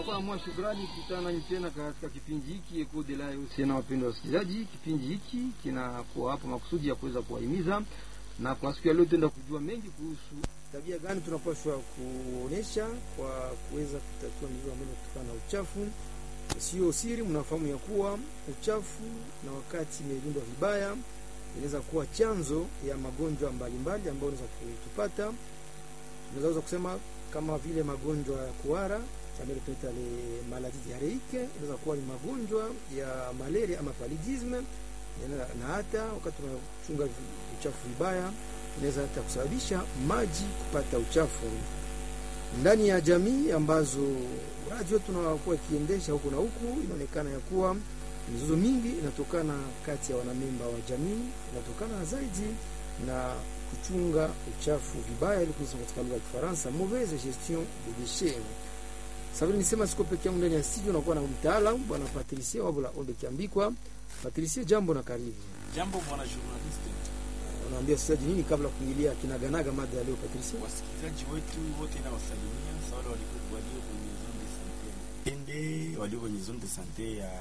tunakuwa namua shukrani kukutana nanyi tena katika kipindi hiki Eko de la Usiana. Wapendwa wasikilizaji, kipindi hiki kinakuwa hapa makusudi ya kuweza kuwahimiza, na kwa siku ya leo tutaenda kujua mengi kuhusu tabia gani tunapaswa kuonesha kwa kuweza kutatua mizozo ambayo kutokana na uchafu. Sio siri, mnafahamu ya kuwa uchafu na wakati imelindwa vibaya inaweza kuwa chanzo ya magonjwa mbalimbali ambayo unaweza kutupata. Tunaweza kusema kama vile magonjwa ya kuhara ambayo tunaita le maladie diarreique, inaweza kuwa ni magonjwa ya malaria ama paludisme, na hata wakati tunachunga uchafu vibaya inaweza hata kusababisha maji kupata uchafu ndani ya jamii ambazo radio tunakuwa ikiendesha huku na huku. Inaonekana ya kuwa mizozo mingi inatokana kati ya wanamemba wa jamii, inatokana zaidi na kuchunga uchafu vibaya, ili kusema katika lugha ya Kifaransa mauvaise gestion des déchets. Sasa nisema siko peke yangu ndani ya studio, nakuwa na mtaalamu bwana Patricia Wabula Ombe Kiambikwa. Patricia, jambo na karibu. Jambo bwana journaliste. Unaambia wasikilizaji nini kabla kuingilia kinaganaga mada ya leo Patricia? Wasikilizaji wetu wote na wasalimia sawa, wale walikuwa walio kwenye zone de sante ende walio kwenye zone de sante ya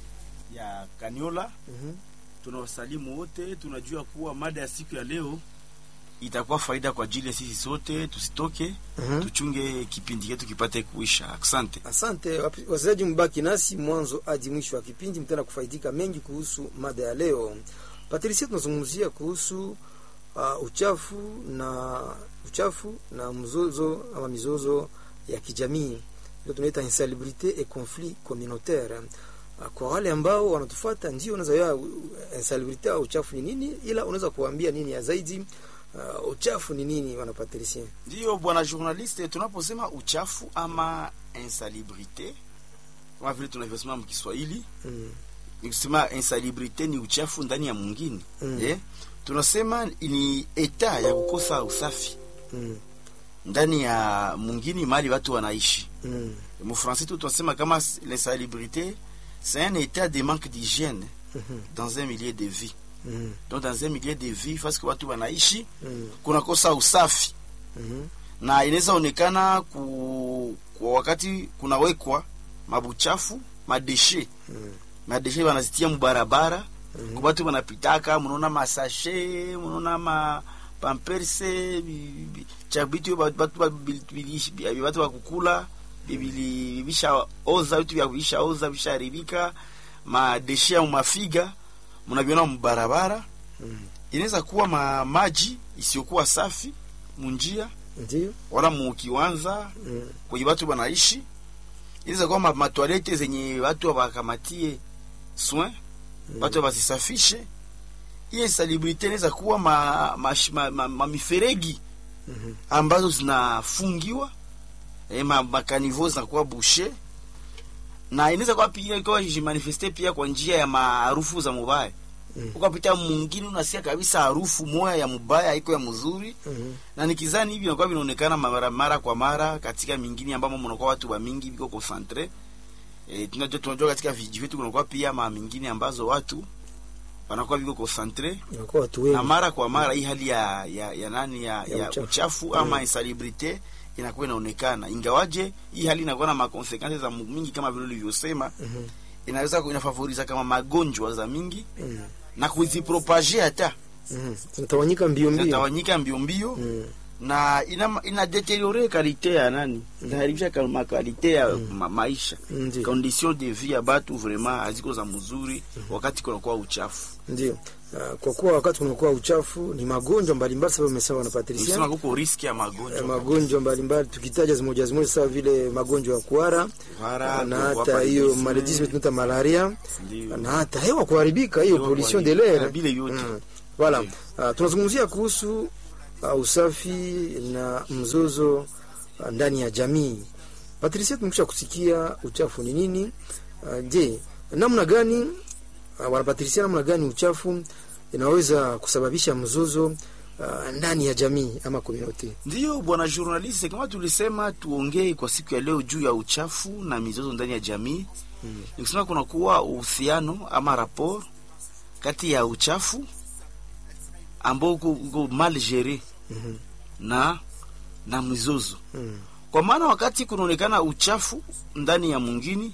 ya Kaniola. Mhm. Tunawasalimu wote, tunajua kuwa mada ya siku ya leo itakuwa faida kwa ajili ya sisi sote, tusitoke Mhm. tuchunge kipindi chetu kipate kuisha. Asante. Asante wapi- wasikilizaji, mbaki nasi mwanzo hadi mwisho wa kipindi, mtaenda kufaidika mengi kuhusu mada ya leo. Patricia, tunazungumzia kuhusu uh, uchafu na uchafu na mzozo ama mizozo ya kijamii, ndio tunaita insalubrite et conflit communautaire. Uh, kwa wale ambao wanatufuata, ndio unaweza ya insalubrite au uchafu ni nini, ila unaweza kuambia nini ya zaidi uh, uchafu ni nini, wana Patricia? Ndiyo bwana journaliste, tunaposema uchafu ama insalubrite kama vile tunavyosema mkiswahili Mm. ni kusema insalubrite ni uchafu ndani ya mwingine Mm. eh? Tunasema ni eta ya kukosa usafi Mm. ndani ya mwingine mali watu wanaishi. Mm. Mufransi tu tunasema kama l'insalubrité c'est un état de manque d'hygiène Mhm. dans un milieu de vie. Mm. Donc dans un milieu de vie parce que watu wanaishi Mm. kunakosa usafi Mhm. na inaweza onekana ku, kwa wakati kunawekwa mabuchafu madeshe Mm. madeshe wanazitia mubarabara Mhm. kwa watu wanapitaka, munaona masashe, munaona ma pamperse bi- bi- cha bitu ba- batu ba- bi- bilishi- bi- batu bakukula bibili bisha oza vitu vya bisha oza bisharibika madeshe au mafiga munaviona mubarabara. Mm. Inaweza kuwa ma maji isiyokuwa safi munjia Ndio. wala mukiwanza Mm. kwenye watu wanaishi. Inaweza kuwa ma- matwalete zenye watu wakamatie soin Mm. watu wasisafishe. Hiyo insalubrite inaweza kuwa ma, ma, ma, ma, ma miferegi Mhm. ambazo zinafungiwa eh, ma, makanivo zinakuwa bushe na inaweza kuwa pia ikawa jimanifeste pia kwa njia ya maarufu za mubaya Mm. ukapita mwingine unasikia kabisa harufu moya ya mubaya iko ya mzuri Mhm. na nikizani hivi inakuwa vinaonekana mara mara kwa mara katika mingine ambamo mnakuwa watu wa mingi biko concentre eh, tunajua tunajua katika vijiji vyetu kunakuwa pia ma mingine ambazo watu wanakuwa biko concentre Inakuwa watu na wengi. mara kwa mara hii hali ya ya, ya nani ya, Ya ya, uchafu. uchafu, ama Mm. insalubrite inakuwa inaonekana, ingawaje hii hali inakuwa na makonsekansi za mingi kama vile ulivyosema, Mhm. inaweza inafavoriza kama magonjwa za mingi Mm. na kuzipropage hata Mhm. Zinatawanyika mbio mbio. zinatawanyika mbio mbio Mm. na ina, ina deteriore kalite ya nani, inaharibisha kama kalite ya ma, maisha Ndio. condition de vie ya batu vraiment haziko za mzuri wakati kunakuwa uchafu. Ndio. Ah, Kwa kuwa wakati kunakuwa uchafu ni magonjwa mbalimbali, sababu umesema na Patricia. Nisema kuko riski ya Eh, magonjwa magonjwa mbalimbali tukitaja zimoja zimoja sawa vile magonjwa ya kuhara Kuhara, na kuogopa hata hiyo paludisme. maledisme tunaita malaria Ndio. na hata hewa kuharibika, hiyo Hewa pollution de kuharibika, l'air. vile vyote. Mm. Voilà. Ndio. Ah, tunazungumzia kuhusu ah, usafi na mzozo ah, ndani ya jamii. Patricia, tumekwisha kusikia uchafu ni nini. Ah, Je, namna gani ah, wana Patricia, namna gani uchafu inaweza kusababisha mzozo ah, ndani ya jamii ama community? Ndiyo bwana journaliste, kama tulisema tuongee kwa siku ya leo juu ya uchafu na mizozo ndani ya jamii Mm. ni kusema kunakuwa uhusiano ama rapport kati ya uchafu ambao uko uko mal gere Mhm. na na mizozo Mm. kwa maana wakati kunaonekana uchafu ndani ya mwingine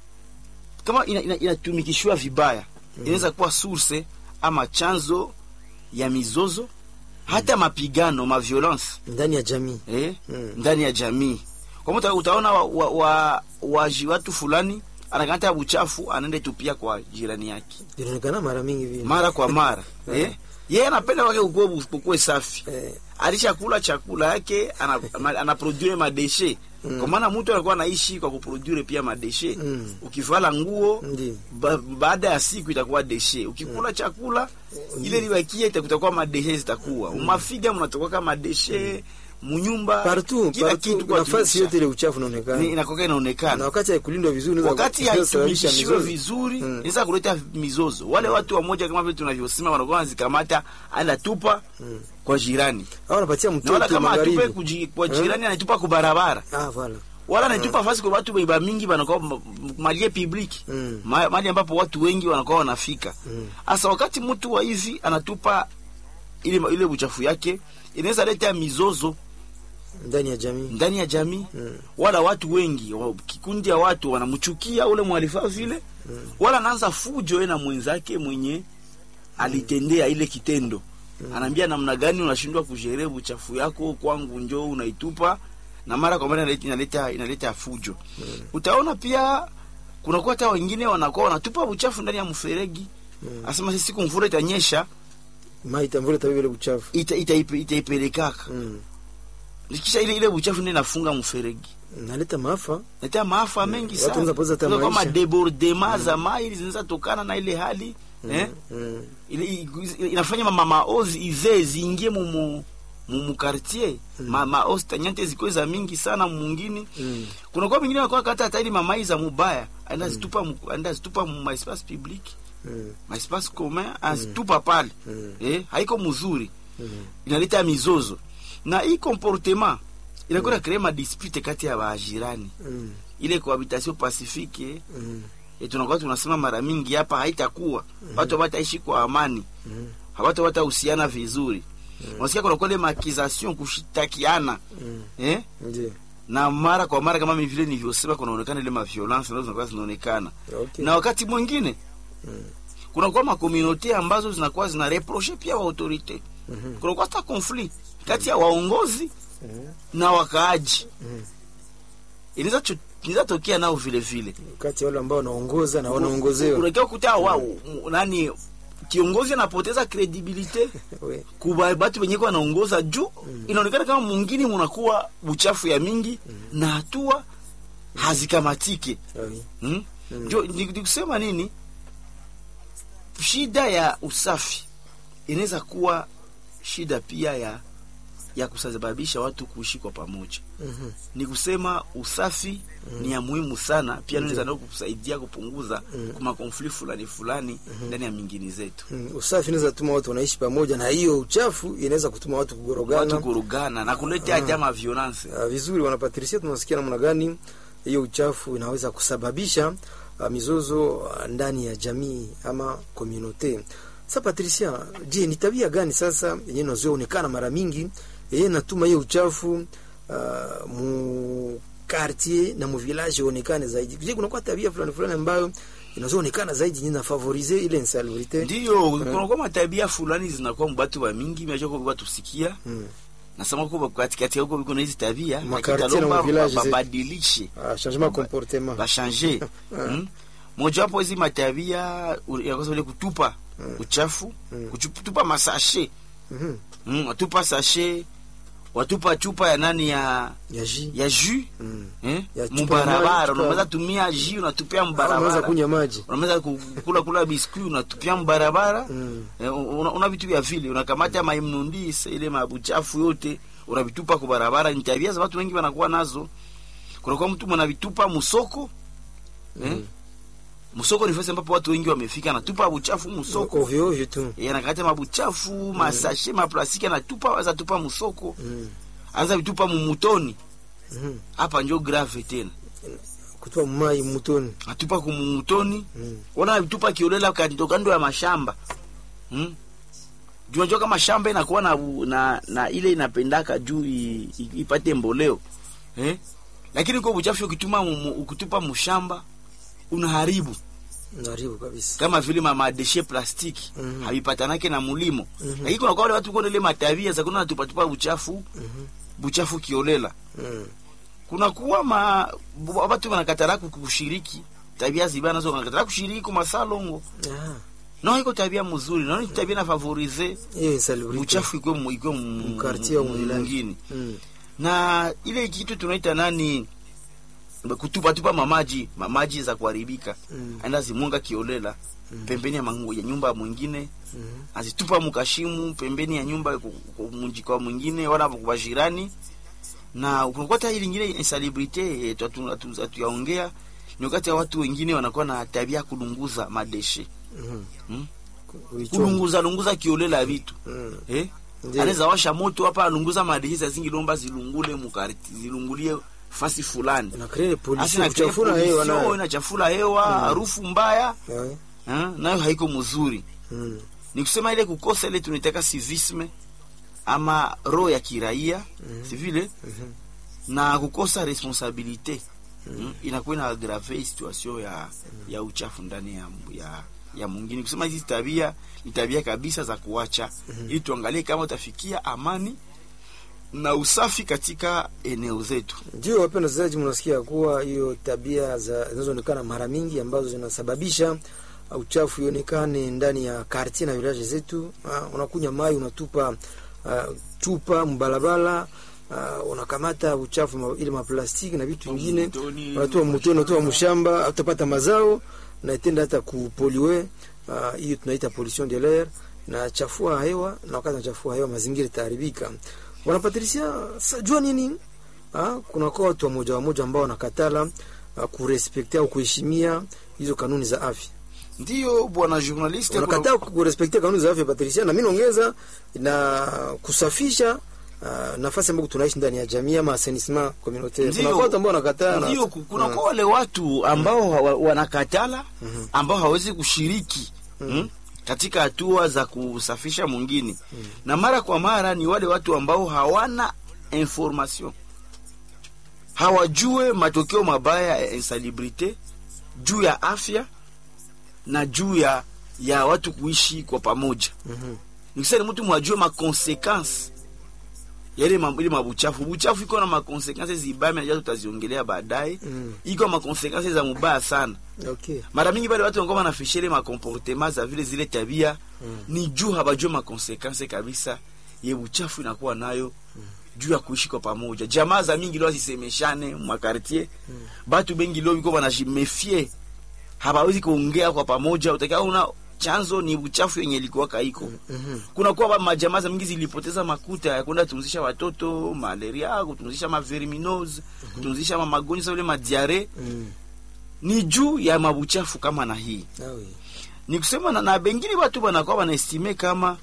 kama ina, ina, inatumikishwa vibaya inaweza kuwa source ama chanzo ya mizozo hata mapigano ma violence ndani ya jamii eh, Mm. ndani ya jamii kwa mtu utaona wa, wa, wa, waji watu fulani anakamata uchafu anaenda tupia kwa jirani yake inaonekana mara mingi vile mara kwa mara eh, yeye anapenda wake ukue ukue safi eh, alishakula chakula yake ana, ma- anaprodure madeshe Mm. kwa maana mtu anakuwa anaishi kwa kuprodure pia madeshe Mm. ukivala nguo Ndiyo. ba, baada ya siku itakuwa deshe ukikula chakula ile libakia itakuwa madeshe zitakuwa umafiga mnatoka kama madeshe munyumba partout kila kitu partout kwa nafasi tumisha. yote ile uchafu Ni- inaonekana inakuwa na inaonekana wakati haikulindwa vizuri inaweza- wakati inaweza sababisha haitumikishiwe mizozo. vizuri Mm. inaweza kuleta mizozo wale watu wamoja kama vile tunavyosema wanakuwa wanazikamata anatupa Mm. kwa jirani au anapatia na wala mtoto kama atupe magharibi kuji, kwa jirani anatupa kwa barabara ah voilà wala anatupa fasi kwa watu baiba mingi wanakuwa ma- malie public Mm. Ma- mahali ambapo watu wengi wanakuwa wanafika Mm. hasa wakati mtu wa hivi anatupa ile ile uchafu yake inaweza leta mizozo ndani ya jamii ndani ya jamii Mm. wala watu wengi wa- kikundi ya watu wanamchukia ule mwalifaa vile wala anaanza fujo yeye na mwenzake mwenye alitendea ile kitendo anaambia namna gani unashindwa kushere uchafu yako kwangu njoo unaitupa na mara kwa mara inaleta inaleta, inaleta fujo utaona pia kunakuwa hata wengine wanakuwa wanatupa uchafu ndani ya mferegi asema sisi siku mvura itanyesha mai itamvule tabii ile uchafu ita, itaipe- itaipelekaka mm. kisha ile ile uchafu ndio inafunga mferegi naleta maafa letea maafa mengi Watu sana wanaweza poteza hata Kuna kama maisha. debordema za mai zinaweza tokana na ile hali eh? mm. ile, i- inafanya mama maozi izee ziingie mumu mumu quartier ma, maozi tanyante zikuwe za mingi sana mungini Mm. kuna kwa mingine nakuwa kata hata ile mamai za mubaya aenda zitupa mu- aenda zitupa mu ma espace public Mm. ma espace commun azitupa pale Mm. eh, haiko mzuri Mm. inaleta mizozo na hii comportement inakuwa mm. krema dispute kati ya wajirani Mm. ile cohabitation pacifique Mm. e, tunakuwa tunasema mara mingi hapa haitakuwa watu hawataishi kwa amani Mm. hawatu watahusiana vizuri unasikia kuna kule makization kushitakiana Mm. eh? Ndiyo. na mara kwa mara kama vile nilivyosema kunaonekana ile maviolence nazo zinakuwa zinaonekana Okay. na wakati mwingine Mm. kunakuwa makomunote ambazo zinakuwa zina reproche pia wa autorite Mhm. kunakuwa hata conflit kati ya waongozi Mhm. na wakaaji Mhm. inaweza cho- inaweza tokea nao vile vile kati ya wale ambao wanaongoza na wanaongozewa unakia kuta wa m- nani kiongozi anapoteza kredibilite We. kuba batu wenye wanaongoza juu inaonekana kama mwingine munakuwa uchafu ya mingi na hatua hazikamatike Awi. hmm? Mm. ndio ni ni kusema nini shida ya usafi inaweza kuwa shida pia ya ya kusababisha watu kuishi kwa pamoja Mhm. ni kusema usafi ni ya muhimu sana pia naweza nao kusaidia kupunguza Mm. kuma konfli fulani fulani ndani ya mingini zetu Mm. usafi inaweza tuma watu wanaishi pamoja na hiyo uchafu inaweza kutuma watu kugorogana watu kurugana na kuletea jama violence Ah, vizuri wanapatrisia tunasikia namna gani hiyo uchafu inaweza kusababisha uh, mizozo uh, ndani ya jamii ama komunote sa patricia je ni tabia gani sasa yenye inazoonekana mara mingi yenye natuma hiyo uchafu uh, mu quartier na mu village onekane zaidi je kunakuwa tabia fulani fulani ambayo inazoonekana zaidi yenye nafavorize ile insalubrite ndiyo kunakuwa matabia fulani zinakuwa mbatu wa mingi machoko kwa tusikia mm. nasema kwa katikati huko biko na hizi tabia Makartier lakini na talomba mavillage zetu. babadilishe ah, changement comportement bashange mm? mojawapo hizi matabia u- ya kwanza ile kutupa uchafu Mm. kutupa masashe Mhm. mm, watupa sashe watupa chupa ya nani ya ya ji ya jus mm. eh? Ya chupa ya mubarabara maji, chupa- unaweza tumia jus unatupia unaweza mbarabara kunywa maji unaweza kukula kula biskuit unatupia mbarabara mm. Eh, una, una vitu vya vile unakamata maimnundise ile mabuchafu yote unavitupa kwa barabara. Ni tabia za watu wengi wanakuwa nazo. Kunakuwa mtu mwanavitupa musoko eh? Musoko ni fasi ambapo watu wengi wamefika, anatupa buchafu musoko ovyo ovyo tu eh, anakata mabuchafu masashe maplastiki anatupa, waza tupa musoko, mm. anza vitupa mumutoni. mm. Hapa njo grave tena, kutupa mai mutoni atupa kumumutoni mm. wana vitupa kiolela kando kando ya mashamba hmm? juu unajua kama shamba inakuwa na, na, na ile inapendaka juu i- i- ipate mboleo eh? lakini kwa uchafu ukituma mu- ukitupa mshamba unaharibu Naribu kabisa. kama vile ma madeshe plastiki Mhm. havipatanake na mulimo Mhm. lakini kuna kwa wale watu kuna ile matabia za kuna tupatupa uchafu Mhm. buchafu kiolela Mm. kuna kuwa ma bu- watu wanakatara kushiriki tabia zibaya nazo wanakatara kushiriki kwa masalongo Ah, no iko tabia mzuri no ni tabia na favorize hiyo insalubrite. uchafu ikwe mu- ikwe mu- Mkartie au mu- mwilani. mwingine Mm. na ile kitu tunaita nani kutupa tupa mamaji mamaji za kuharibika Mm. aenda zimunga kiolela Mm. pembeni ya, mangu, ya nyumba mwingine Mhm. azitupa mukashimu pembeni ya nyumba ku- ku- munji kwa mwingine wala kwa jirani na unakuta hili lingine insalubrite hatuyaongea ni wakati ya watu wengine wanakuwa na tabia ya kulunguza madeshe Mhm. Mm. Kuichoma. kulunguza lunguza kiolela vitu Mm. eh Ndiyo. anaweza washa moto hapa alunguza madeshe za zingi lomba zilungule mukarti zilungulie fasi fulani Na krene Asi polisi na kuchafura pollution, hewa nayo. inachafula hewa harufu mbaya Eh. eh, nayo haiko mzuri Mm. ni kusema ile kukosa ile tunaitaka civisme ama roho ya kiraia Mhm. si vile Mhm. na kukosa responsabilite mm. inakuwa ina agrave situation ya ya uchafu ndani ya ya, ya mwingine kusema hizi tabia ni tabia kabisa za kuacha ili tuangalie kama utafikia amani na usafi katika eneo zetu Ndio wapenda wasikilizaji, mnasikia kuwa hiyo tabia za zinazoonekana mara mingi ambazo zinasababisha uh, uchafu ionekane ndani ya kartie na village zetu. Uh, unakunywa mai unatupa uh, chupa mbalabala uh, unakamata uchafu ma, ile maplastiki na vitu vingine Mtoni, unatoa mtoni, unatoa mshamba, utapata mazao na itenda hata kupoliwe. uh, Hiyo tunaita pollution de l'air na chafua hewa, na wakati nachafua hewa mazingira itaharibika. Wanapatrisia jua nini? Ah, kuna kwa watu wamoja wamoja ambao wanakatala ah, kurespektia au kuheshimia hizo kanuni za afya. ndiyo bwana journaliste kuna- Wanakataa kurespektia kanuni za afya Patricia, na mimi naongeza na kusafisha ah, nafasi ambayo tunaishi ndani ya jamii ama assainissement communautaire. Kuna Ndiyo. watu ambao wanakataa na- ndio ku- kuna Ah. kwa wale watu ambao hawa- wanakatala ambao hawezi kushiriki mm, katika hatua za kusafisha mwingine na mara kwa mara ni wale watu ambao hawana information hawajue matokeo mabaya ya insalubrite juu ya afya na juu ya ya watu kuishi kwa pamoja Mhm. nikisema mtu mwajue makonsekansi yale ma- ile mabuchafu buchafu iko na makonsekansi zibaya najua tutaziongelea baadaye Mm. iko makonsekansi za mubaya sana Okay. mara mingi bale watu wanakuwa wanafisha ile makomportema za vile zile tabia Mm. ni juu habajue makonsekansi kabisa ye buchafu inakuwa nayo juu ya kuishi kwa pamoja jamaa za mingi leo zisemeshane mwakartier batu bengi leo biko banajimefie habawezi kuongea kwa pamoja utakia una chanzo ni buchafu yenye ilikuwa kaiko Mhm. kuna kuwa ba- majamaa za mingi zilipoteza makuta ya kwenda tunzisha watoto malaria kutunzisha maverminose kutunzisha ma magonjwa sa vile madiare Mm. ni juu ya mabuchafu kama na hii Ah oui. ni kusema na, na bengine watu banakuwa wanaestime kama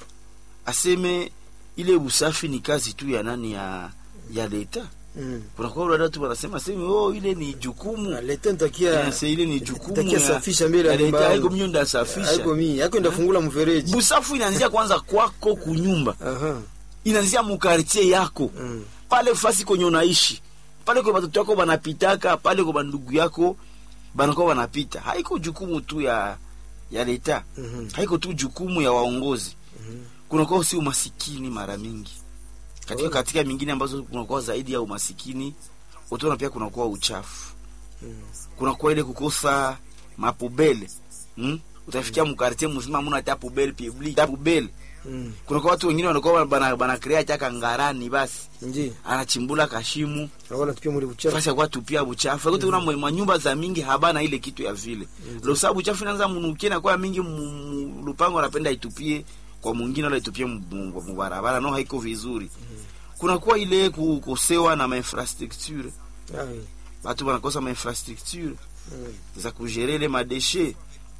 aseme ile usafi ni kazi tu ya nani ya ya leta Mm. kunakuwa wale watu wanasema sema oh ile ni jukumu Na leta nitakia Yes, ile ni jukumu nitakia ya- safisha mbele ya ya nyumba leta yangu. haiko mimi ndasafisha Haiko mimi, haiko ndafungula mfereji. busafu inaanzia kwanza kwako kunyumba Aha. inaanzia mukartie yako Mm. pale fasi kwenye unaishi pale kwa watoto wako banapitaka pale kwa bandugu yako banakuwa banapita haiko jukumu tu ya ya leta Mhm. haiko tu jukumu ya waongozi Mhm. kunakuwa si umasikini mara mingi katika Oh. katika mingine ambazo kunakuwa zaidi ya umasikini utaona pia kunakuwa uchafu Mm. kunakuwa ile kukosa mapubele hmm? utafikia mkartie mzima muna ta pubele public ta pubele Mm. kunakuwa watu wengine wanakuwa bana bana crea chaka ngarani basi Ndiyo. anachimbula kashimu Wala tupia mule uchafu. fasi ya kwa tupia buchafu akuti kuna mwa nyumba za mingi habana ile kitu ya vile lo sababu buchafu inaanza munukie na kwa mingi mu- mu- lupango anapenda itupie kwa mwingine wala itupie mu- mu- mu barabara no haiko vizuri kuna kuwa ile kukosewa na mainfrastructure Ah oui. watu wanakosa mainfrastructure Mm. za kugere ile madeshe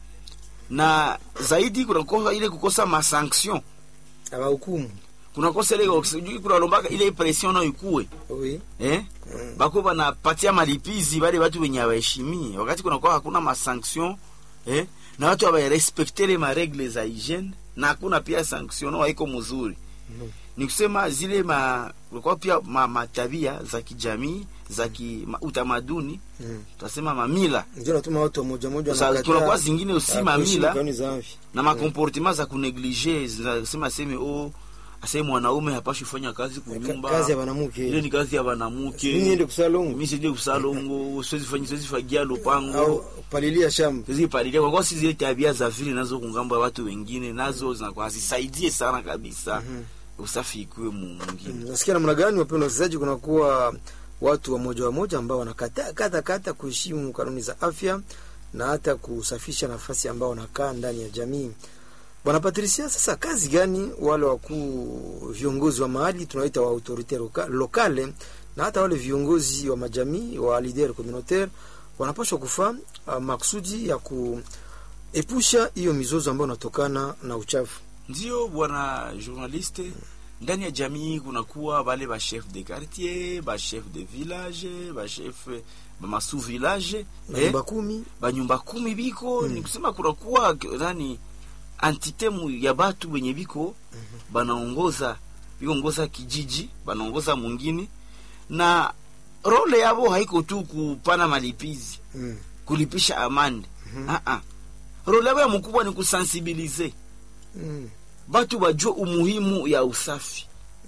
na zaidi kunakosa ile kukosa masanction Abahukumu. kunakosa ile sijui kunalombaka ile pression nayo ikue Oui. eh Mm. bako banapatia malipizi wale watu wenye hawaheshimii wakati kunakuwa hakuna masanction eh na watu hawarespekte ile maregle za hygiene na hakuna pia sanction no haiko mzuri Mhm. ni kusema zile ma kulikuwa pia ma, matabia za kijamii za ki, ma, utamaduni Mm. tutasema mamila ndio natuma watu wa moja moja Sasa wanakataa, kunakuwa zingine ah, usi kuheshimu mamila kanuni za afya. na makomportement za kuneglige zinasema seme o aseme mwanaume hapashi kufanya kazi Ka- kunyumba kazi ya ile banamuke ni kazi ya mimi banamuke niende kusalongo mimi sije kusalongo siwezi fanya siwezi fagia lupango au palilia shamba siwezi palilia kwa kwa si zile tabia za vile nazo kungambo ya watu wengine nazo zinakuwa hazisaidie sana kabisa usafi ikuwe mu- mwingine Mm, nasikia namna gani wapendwa wasikilizaji kunakuwa watu wa moja wa moja ambao wanakataa kata kata kuheshimu kanuni za afya na hata kusafisha nafasi ambao wanakaa ndani ya jamii bwana patricia sasa kazi gani wale wakuu viongozi wa mahali tunaita wa autorite loka, lokale na hata wale viongozi wa majamii wa leader communautaire wanapaswa kufaa uh, maksudi ya kuepusha hiyo mizozo ambayo inatokana na uchafu ndio bwana journaliste ndani ya jamii kunakuwa bale ba chef de quartier ba chef de village ba chef ba masu village na eh, nyumba kumi banyumba kumi biko Mm. ni kusema kunakuwa nani entite mu ya batu benye biko banaongoza biongoza kijiji banaongoza mwingine na role yabo haiko tu kupana malipizi mm. kulipisha amande Mhm. ah -ah. role yabo ya mkubwa ni kusensibilize Mm. batu bajue umuhimu ya usafi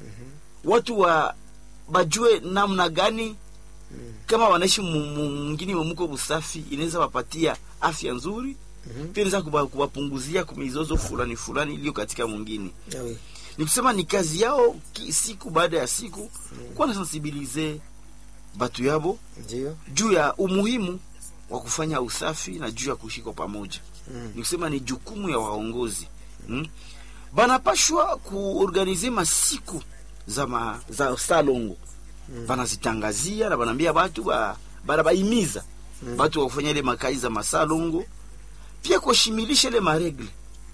watu wa bajue namna gani Mm. kama wanaishi mu- mu- mwingine mwemuko usafi inaweza wapatia afya nzuri Mhm. pia inaweza kuwa- kuwapunguzia kumizozo fulani fulani iliyo katika mwingine Ah oui. ni kusema ni kazi yao ki, siku baada ya siku kuwa nasensibilize batu yabo ndio juu ya umuhimu wa kufanya usafi na juu ya kuishi kwa pamoja Mm. ni kusema ni jukumu ya waongozi hmm? banapashwa kuorganize masiku za, ma, za salongo Mm. banazitangazia na banaambia batu ba, banabaimiza Mm. batu wa kufanya ile makazi za masalongo pia kushimilisha ile maregle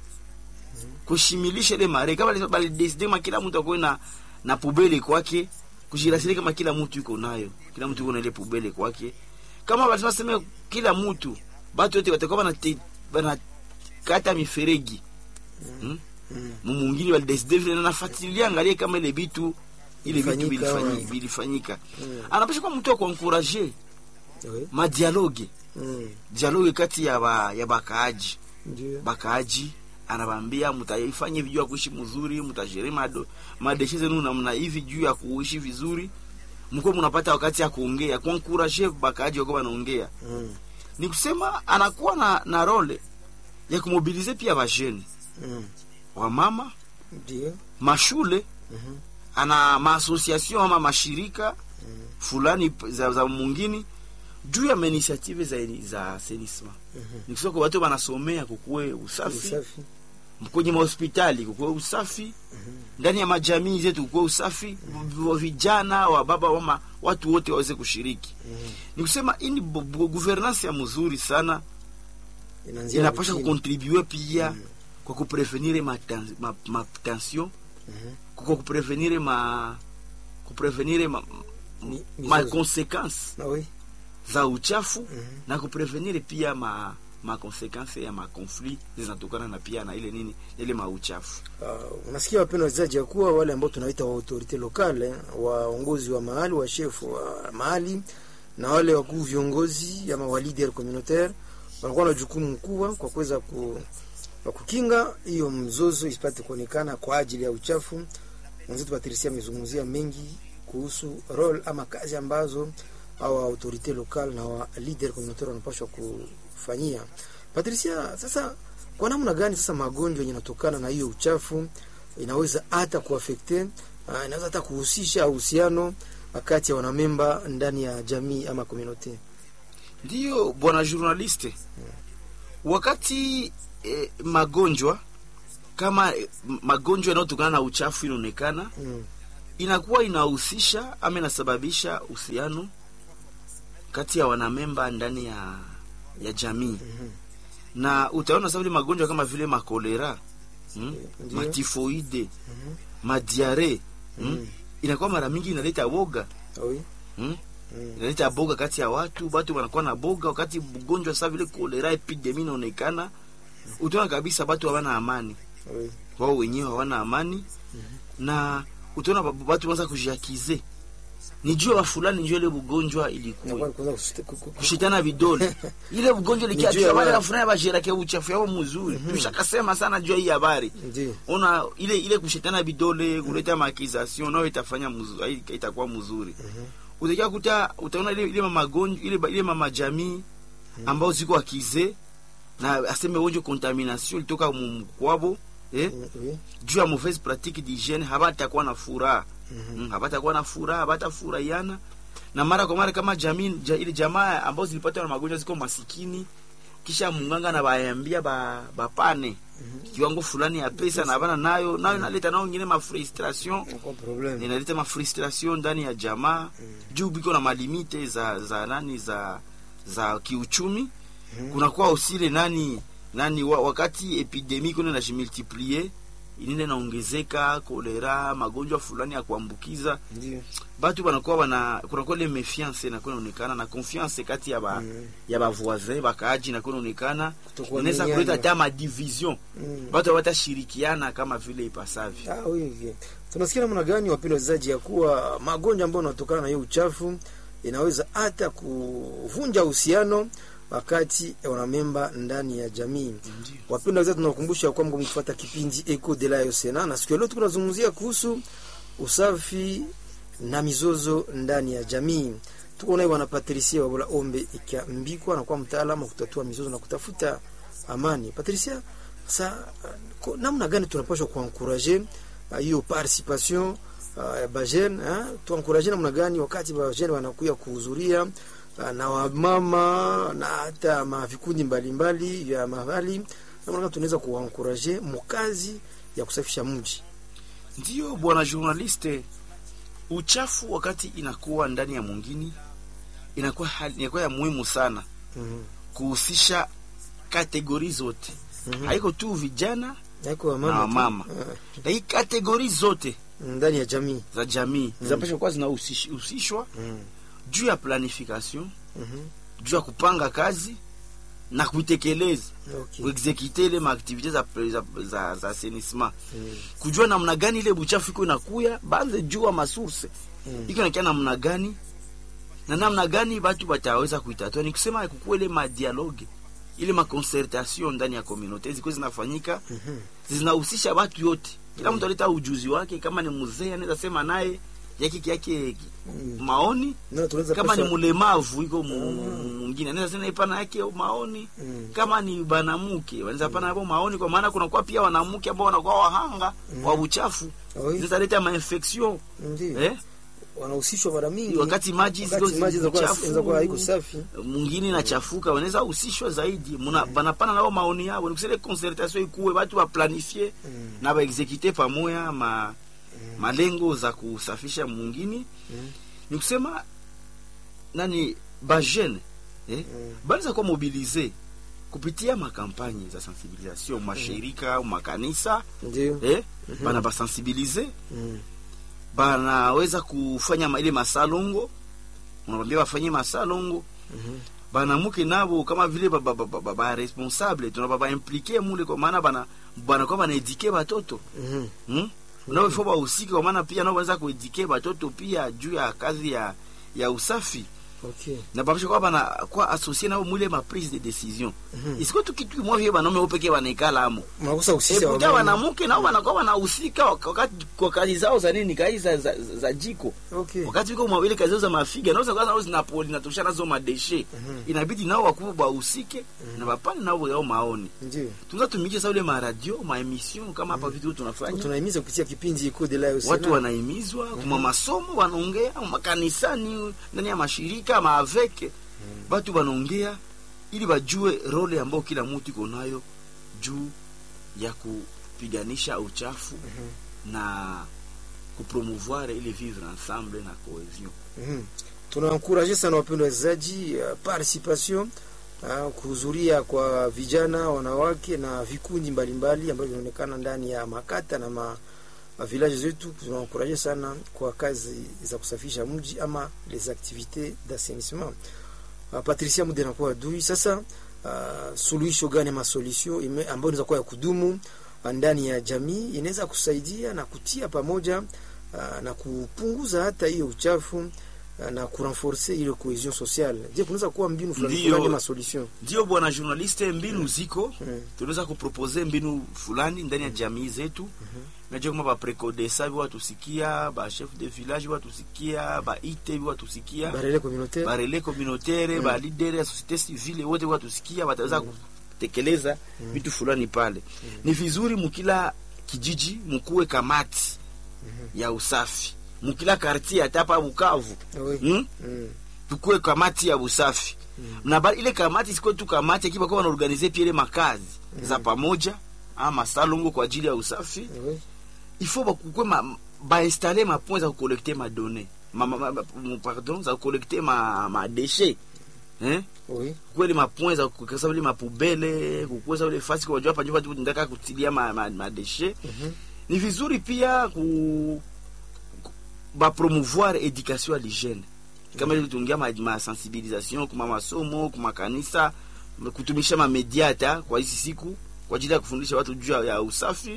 kushimilisha ile maregle kama balideside kama kila mtu akuwe na, na pubele kwake kujirasili kama kila mtu yuko nayo kila mtu yuko na ile pubele kwake kama basema sema kila mtu batu wote watakuwa banate- banakata miferegi hmm? Mm. mumungini walideside vile na nafuatilia angalie kama ile bitu ile vitu Ilifanyika, vilifanyika, ouais. vilifanyika. Mm. anapasha kuwa mtu wa kuankuraje Oui. madialoge Mm. dialoge kati ya ba, ya bakaaji Ndio. bakaaji anabambia mtaifanye hivi juu ya kuishi mzuri mtajere mado madeshe zenu namna hivi juu ya kuishi vizuri mko mnapata wakati ya kuongea kuankuraje bakaaji wako wanaongea Mm. ni kusema anakuwa na, na role ya kumobilize pia bajeni Mm. wamama Ndio. mashule Mhm. ana maasociation ama mashirika fulani p- za, za mungini juu ya mainitiative za, za assainissement Mhm. ni kusema kwa watu wanasomea kukuwe usafi Usafi. kwenye mahospitali kukuwe usafi ndani ya majamii zetu kukuwe usafi wa vijana wa baba wama watu wote waweze kushiriki Mhm. ni kusema hii ni bu- bu- governance ya mzuri sana Inaanzia inapasha chini. kukontribue pia Mm. kwa kuprevenire matension ma, ma tension, Mhm. kwa kuprevenire ma kuprevenire ma, Mi- ma mizozo. consequence Ah oui. za uchafu Mhm. na kuprevenire pia ma ma consequence ya ma conflit zinatokana na pia na ile nini ile mauchafu Uh, unasikia wapendwa wachezaji ya kuwa wale ambao tunaita wa autorite lokale waongozi wa mahali wa chef wa mahali na wale wakuu viongozi ama wa leader communautaire wanakuwa na jukumu kubwa kwa kuweza ku, kwa kukinga hiyo mzozo isipate kuonekana kwa ajili ya uchafu. Mwenzetu Patricia amezungumzia mengi kuhusu role ama kazi ambazo au autorite lokal na wa leader communautaire wanapaswa kufanyia. Patricia, sasa kwa namna gani sasa magonjwa yenye yanatokana na hiyo uchafu inaweza hata kuafekte uh, inaweza hata kuhusisha uhusiano kati ya wanamemba ndani ya jamii ama community. ndiyo bwana journaliste wakati eh, magonjwa kama eh, magonjwa yanayotokana na uchafu inaonekana Mm. inakuwa inahusisha ama inasababisha uhusiano kati ya wanamemba ndani ya ya jamii Mhm. na utaona sasa vile magonjwa kama vile makolera hmm? Ndiyo. matifoide Mhm. madiare hmm? Mm. inakuwa mara mingi inaleta boga Ah oui. hmm? Mm. inaleta boga kati ya watu watu wanakuwa na boga wakati mgonjwa sasa vile kolera epidemi inaonekana utaona kabisa watu hawana amani Ah oui. wao wenyewe hawana amani na utaona ba- watu wanza kujiakize ni juu ya fulani ndio ile ugonjwa ilikuwa Inakuwa kwanza kushite- ku- ku- ku- kushitana vidole ile ugonjwa Ni juu ya likia wale wale. wafanya bajirake uchafu yao mzuri tushakasema sana juu ya hii habari Ndiyo. ona ile ile kushitana vidole kuleta maakization nayo itafanya mzuri itakuwa mzuri utakia kuta utaona ile ile magonjwa ile ile mama jamii ambao ziko akize na aseme wonjo contamination ilitoka mkwabo eh Mm, oui. juu ya mauvaise pratique d'hygiène habatakuwa na furaha mm, habatakuwa na furaha habatafurahiana na mara kwa mara kama jamii ja, ile jamaa ambao zilipatwa na magonjwa ziko masikini kisha munganga na baambia ba bapane kiwango fulani ya pesa na bana nayo nayo inaleta nao ngine ma frustration Inakuwa problem. inaleta ma frustration ndani ya jamaa juu biko na malimite za za nani za za kiuchumi kunakuwa usile nani nani wa, wakati epidemi kuna najimultiplie inene naongezeka kolera magonjwa fulani ya kuambukiza Ndiyo. batu banakuwa bana kunakuwa ile mefiance inakuwa inaonekana na confiance kati ya ba Mm. ya bavoisin bakaaji inakuwa inaonekana Kutokuwa inaweza minyanya. kuleta hata madivision Mm. batu hawatashirikiana kama vile ipasavyo Ah, oui, oui. Tunasikia namna gani wapendwa wachezaji ya kuwa magonjwa ambayo yanatokana na hiyo uchafu inaweza hata kuvunja uhusiano wakati ya wanamemba ndani ya jamii. Wapendwa wachezaji, tunakumbusha kwamba mkifuata kipindi Eco de la Yosena na siku ya leo tunazungumzia kuhusu usafi na mizozo ndani ya jamii. Tuko naye bwana Patricia Wabula Ombe ikiambikwa na kuwa mtaalamu wa kutatua mizozo na kutafuta amani. Patricia, sa ko- namna gani tunapaswa kuankuraje ah, hiyo participation ah, ya bajene ah, tuankuraje namna gani wakati bajene wanakuya kuhudhuria ah, na wamama na hata mavikundi mbalimbali vya mahali, namna gani tunaweza kuankuraje mukazi ya kusafisha mji? Ndiyo bwana journaliste, uchafu wakati inakuwa ndani ya mwingine inakuwa hali, inakuwa ya muhimu sana Mhm. kuhusisha kategori zote Mhm. haiko tu vijana Haiko na wamama tu. wamama, Ah, lakini kategori zote ndani ya jamii. za jamii zinapaswa kuwa zinahusishwa Mhm. juu ya planification, Mhm. juu ya kupanga kazi na kuitekeleza, Okay. kuexekite ile maaktivite za, za, za, za assainissement, Mhm. kujua namna gani ile buchafu iko inakuya, banze jua masource Mhm. iko nakia namna gani na namna gani batu bataweza kuitatua. Ni kusema kukuwa ile madialogue ile maconcertation ndani ya communauté ziko zinafanyika Mhm. zinahusisha watu yote, kila mtu aleta ujuzi wake. Kama ni mzee anaweza sema naye yake yake Mhm. maoni, Na tunaweza kama ni paswa- mlemavu iko mu- mwingine anaweza sema ipana yake maoni Mhm. kama ni banamuke wanaweza pana hapo maoni, kwa maana kunakuwa pia wanamke ambao wanakuwa wahanga wa uchafu, Oui. zinaweza leta mainfection Ndiyo. eh wanahusishwa mara mingi wakati maji ziko wakati maji zinakuwa- chafu, zinakuwa haiko safi. mwingine inachafuka, wanaweza husishwa zaidi, muna banapana nao maoni yao, ni kusema concertation ikuwe watu wa planifie Mm. na baexekite pamoja ma malengo za kusafisha mwingine, Mm. ni kusema nani bajene eh, Mm. banaweza kuwa mobilize kupitia makampanye za sensibilisation mashirika au makanisa Ndio. eh, bana basensibilize Mm. banaweza kufanya ma- ile masalongo, unawambia wafanye masalongo Mhm. banamuke nabo kama vile ba, ba, ba, ba, ba, ba responsable tunaba ba implike mule, kwa maana bana banakuwa banaedike batoto Mhm. hmm? nao ifo bahusike, kwa maana pia nao wanaweza kuedike batoto pia juu ya kazi ya ya usafi Okay. na babisha kwa bana kwa associer nao mwile ma prise de decision Mhm. isiko tu kitu kimoja vile banaume opeke banaikala amo Mnakosa usisi eputa wanamuke nao wanakuwa wanahusika wakati kwa kazi zao za nini, kazi za, za, za, za jiko Okay. wakati wiko mwawili kazi zao za mafiga nao kwanza nao zinapoli natosha nazo madeshe Mhm. inabidi nao wakubwa bahusike na bapane nao yao maoni Ndio. tunaweza tumike sa ule maradio maemission kama hapa vitu tunafanya Tunahimiza kupitia kipindi Eco de la Yosena. watu wanahimizwa kuma masomo wanaongea makanisani ndani ya mashirika maaveke watu wanaongea ili bajue role ambayo kila mtu iko nayo juu ya kupiganisha uchafu na kupromouvoir ile vivre ensemble na cohesion Mhm. Tunaencourage sana wapendwa wachezaji uh, participation uh, kuhudhuria kwa vijana, wanawake na vikundi mbalimbali ambavyo vinaonekana ndani ya makata na ma village zetu. Tunaencourage sana kwa kazi za kusafisha mji ama les activités d'assainissement. Uh, Patricia Mude nakuwa adui sasa. Uh, suluhisho gani ama solution ime- ambayo inaweza kuwa ya kudumu ndani ya jamii inaweza kusaidia na kutia pamoja uh, na kupunguza hata hiyo uchafu uh, na kurenforce ile cohesion sociale. Je, kunaweza kuwa mbinu fulani Ndiyo. fulani ma solution? ndio bwana journaliste mbinu ziko Mm. tunaweza kupropose mbinu fulani ndani ya jamii zetu najua kama baprekodesa biwatusikia bachef de village biwatusikia baite biwatusikia Barele communautaire. barele communautaire Mm. balidere ya societe civile wote watusikia wataweza kutekeleza vitu fulani pale ni vizuri mukila kijiji mukuwe kamati ya usafi mukila kartier hata hapa Bukavu Oui. hmm? Mm. tukuwe kamati ya usafi na ba, ile kamati isikuwe tu kamati akiwa kwa wanaorganize pia ile makazi za pamoja ama salongo kwa ajili ya usafi Oui. il faut bakukwe ma, bainstale mapoint za kukolekte madone ma, ma, ma, ma, pardon za kukolekte ma, ma déchets hein Oui. kweli mapoint za kukasa vile mapubele kukuza vile fasi kwa jua pajua watu ndaka kutilia ma, ma, ma déchets Mhm. ni vizuri pia ku, ku ba promouvoir education à l'hygiène kama ile tuongea ma, ma sensibilisation kuma masomo kuma kanisa kutumisha ma media hata kwa hizi siku kwa ajili ya kufundisha watu juu ya- ya usafi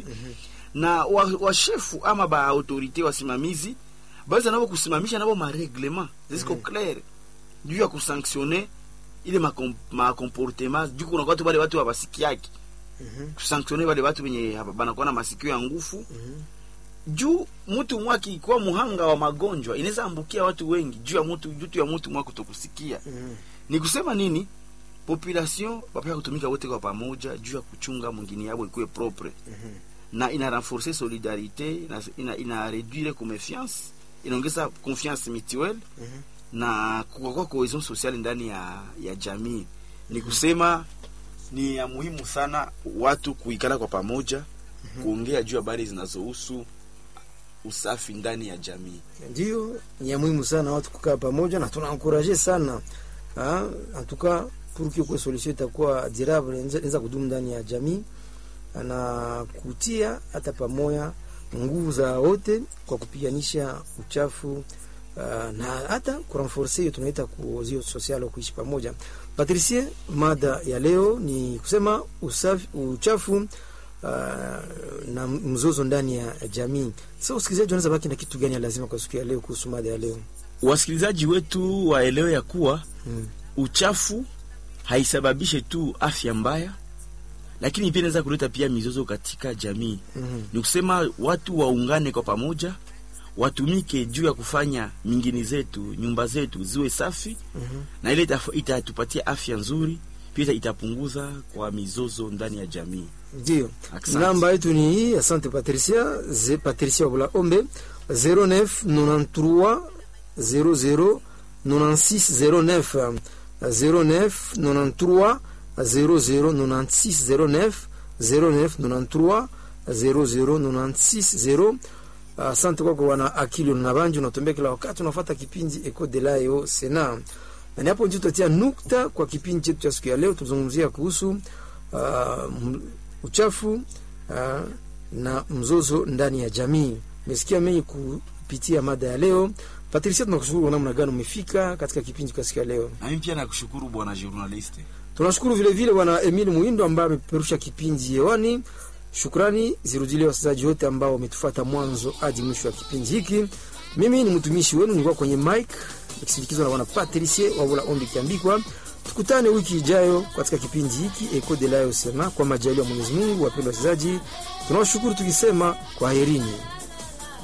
na washefu wa washefu ama ba autorite wasimamizi baweza nabo kusimamisha nabo mareglement zisiko clair juu ya kusanctionne ile makom- makomportema juu kuna watu wale watu wabasikiaki Mhm. kusanctionne wale watu wenye haba- banakuwa na masikio ya ngufu Mhm. juu mtu mwaki kuwa muhanga wa magonjwa inaweza ambukia watu wengi juu ya mtu juu ya mtu mwa kutokusikia Mhm. ni kusema nini population wapea kutumika wote kwa pamoja juu ya kuchunga mwingine yabo ikuwe propre Mhm. na ina renforcer solidarite ina, ina, ina réduire confiance inaongeza confiance mutuelle Mhm. na kukakuwa cohesion sociale ndani ya, ya jamii ni kusema ni ya muhimu sana watu kuikala kwa pamoja kuongea juu habari zinazohusu usafi ndani ya jamii Ndio ni ya muhimu sana watu kukaa pamoja, na tunaencourage sana ah, en tout cas pour que kwa solution itakuwa durable inaweza inaweza kudumu ndani ya jamii na kutia hata pamoja nguvu za wote kwa kupiganisha uchafu ah, na hata kurenforce hiyo tunaita kuozio social wa kuishi pamoja. Patricie, mada ya leo ni kusema usafi, uchafu Uh, na mzozo ndani ya jamii. Sasa usikilizaji wanaweza baki na kitu gani ya lazima kwa siku ya leo kuhusu mada ya leo? wasikilizaji wetu waelewe ya kuwa Mm. uchafu haisababishe tu afya mbaya lakini pia inaweza kuleta pia mizozo katika jamii Mhm. ni kusema watu waungane kwa pamoja watumike juu ya kufanya mingini zetu nyumba zetu ziwe safi Mhm. na ile itaf- itatupatia afya nzuri pia itapunguza kwa mizozo ndani ya jamii Ndio. Asante. Namba yetu ni hii, asante Patricia, ze Patricia Wabula Ombe 0993 00 96 09 0993 00 96 09 0993 00 96 Asante kwako wana akili na banju, unatembea kila wakati unafuata kipindi Eco de la Yo Sena, na ni hapo ndio tutatia nukta kwa kipindi chetu cha siku ya leo. Tuzungumzia kuhusu uh, m- uchafu uh, na mzozo ndani ya jamii. Umesikia mengi kupitia mada ya leo. Patricia, tunakushukuru kwa namna gani umefika katika kipindi kwa siku ya leo. na mimi pia nakushukuru bwana journaliste Tunashukuru vile vile bwana Emil Muindo ambaye amepeperusha kipindi hewani. Shukrani zirudilie wasikilizaji wote ambao wametufuata mwanzo hadi mwisho wa kipindi hiki. Mimi ni mtumishi wenu, nilikuwa kwenye mic nikisindikizwa na bwana Patricie Wabula Ombi Kiambikwa. Tukutane wiki ijayo katika kipindi hiki Eco de la Sema, kwa majaliwa ya Mwenyezi Mungu. Wapendwa wasikilizaji, tunawashukuru tukisema kwaherini.